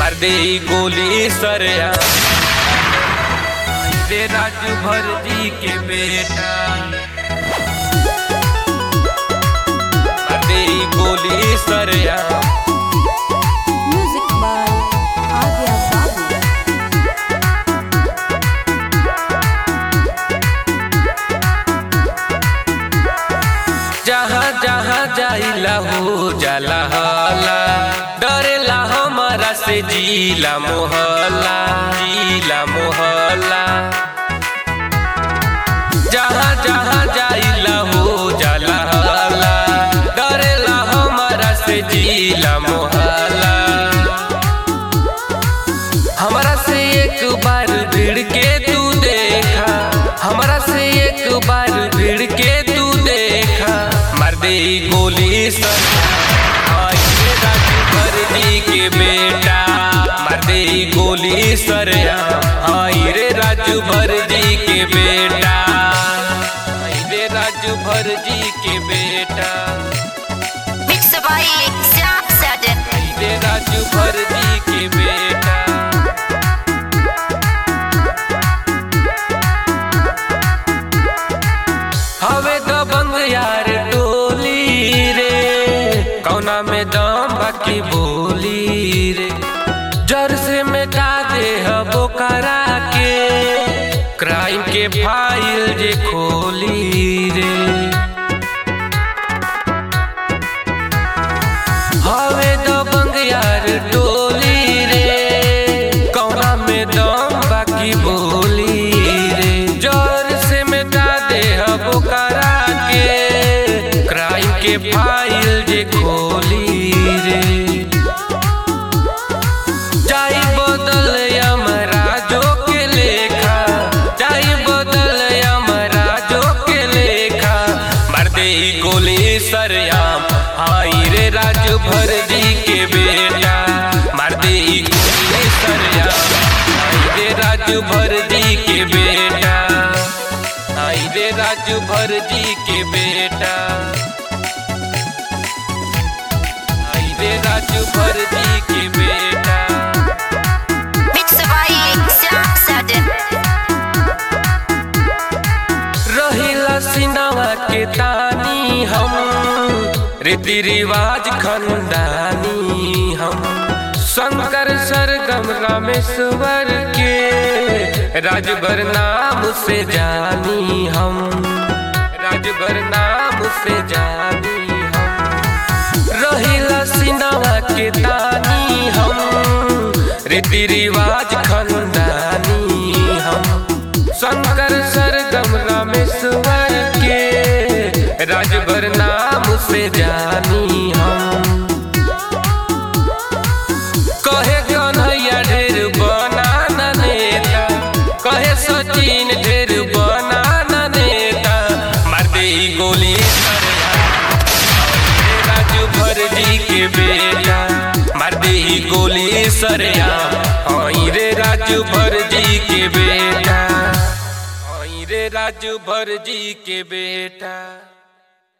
मार दे गोली सरया रे राजू भर जी के बेटा मार दे गोली सरया Music by Adya Babu. जहाँ जहाँ जाइला हो जाला हला डरेला हमारा से जीला मोहल्ला जीला मोहल्ला जहाँ जहाँ जाइला हो जाला हला डरेला हमारा से जीला मोहल्ला हमरा से एक बार भिड़ के तू देखा हमरा से एक बार भिड़ के तू देखा मार दे गोली सर आई रे राजू भरजी के बेटा मार दे गोली सरया आई रे राजू भरजी के बेटा आई रे राजू भरजी के बेटा Mixed by Sam Sadek. आई रे राजू भरजी के बेटा हवे दबंग यार टोली रे कौना में दम बाकी बोली रे जर से मिटा दे हबो करा के क्राइम के फाइल जे खोली रे हवे दबंग यार टोली रे कौना में दम बाकी बोली रे जोर से मिटा दे अब करा के क्राइम के फाइल जे खोली रे जाई बदल यमराजो के लेखा जाई बदल यमराजो के लेखा मार दे ई गोली सरयाम आई रे राजू भरजी के बेटा मार दे ई गोली सरयाम आई रे राजू भरजी के बेटा आई रे राजू भरजी के बेटा आई रे राजू भरजी के बेटा Mixed by Sam Sadek. रहिला सिनावा के तानी हम रीति रिवाज खंडानी हम शंकर सरगम रामेश्वर के राजभर नाम से जानी हम राजभर नाम से जानी हम रहिला सिनावा के तानी हम रीति रिवाज खंडानी हम शंकर सरगम रामेश्वर के राजभर नाम से जानी हम कहे कन्हैया ढेर बनाना नेता कहे सचिन ढेर बनाना नेता मार दे ई गोली सरया राजू भरजी के बेटा मार दे ई गोली सरया आई रे राजू भरजी के बेटा आई रे राजू भरजी के बेटा